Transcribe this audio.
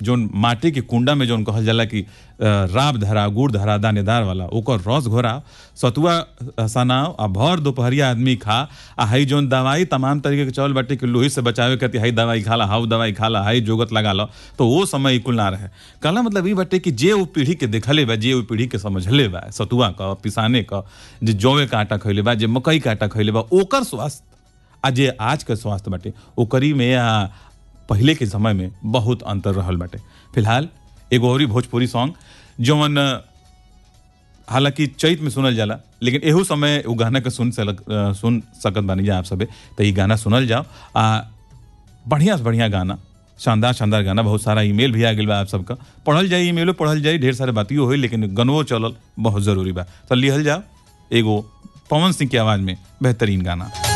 जोन माटी के कुंडा में जोन कहल जाला कि अ, राब धरा गुड़ धरा दानेदार वाला ओकर रस घोरा सतुआ अ, सनाव आ भर दोपहरिया आदमी खा आ हई जोन दवाई तमाम तरीके के चल बाटे कि लोही से बचावे खातिर हई दवाई खाला हाउ दवाई खाला हई जोगत लगा लो तो वो समय कुल ना रहे कहला मतलब ई बाटे कि जे वो पीढ़ी के देखले बा जे वो पीढ़ी के समझले बा सतुआ क पिसाने क जे जौवे के आटा खइले बा जे मकई के आटा खइले बा ओकर स्वास्थ्य आ जे आज के स्वास्थ्य बाटे ओकरी में आ पहले के समय में बहुत अंतर रहल बाटे फिलहाल एगो औरी भोजपुरी सॉन्ग जौन हालांकि चैत में सुनल जाला लेकिन एहू समय उ गाना के सुन सक सुन सकत बानी जा आप सबे तो ई गाना सुनल जाओ आ बढ़िया से बढ़िया गाना शानदार शानदार गाना बहुत सारा ईमेल भी आ गेल बा आप सबका पढ़ल जाई ईमेलो पढ़ल जाई ढेर सारे बातियो होई लेकिन गनवो चलल बहुत जरूरी बा तो लिहल जाओ एगो पवन सिंह की आवाज में बेहतरीन गाना